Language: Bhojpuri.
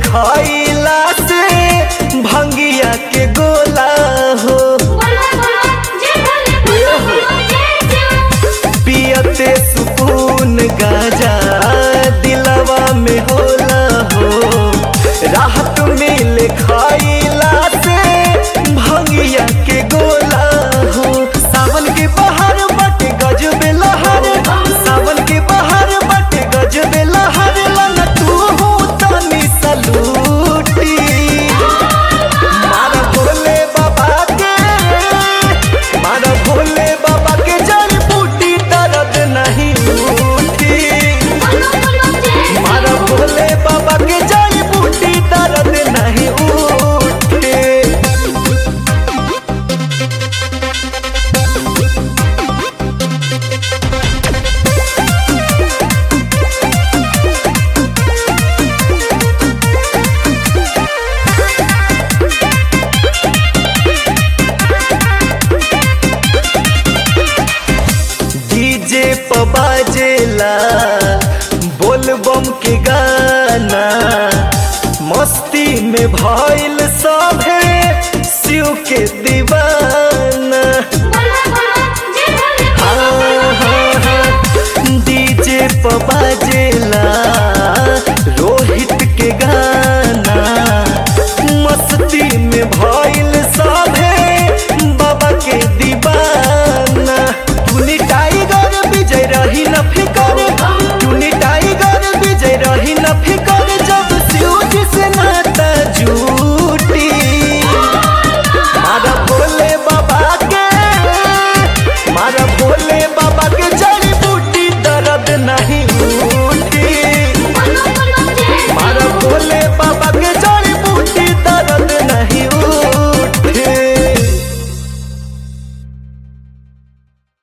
खइला से भंगिया के गोला हो बोलो बोलो जय भोले बोलो बोलो जय जय पियते सुकून गाजा दिलवा में होला हो राहत मिले खइला से भंगिया के गोला हो सावन के बहार बटे गजब लहर सावन के बहार बटे गजब लहर लन तू हो तनी सलूटी मारा भोले बाबा के मारा भोले बाबा के जड़ बूटी दर्द नहीं उठी बोलो बोलो जय मारा भोले बाबा के जड़ बूटी दर्द नहीं उठी डीजे पर बाजेला बोल बम के गाना मस्ती में भइल सभे शिव के दीवाना बोलो बोलो जय भोले हाँ, हाँ, हाँ, डीजे पर बाजेला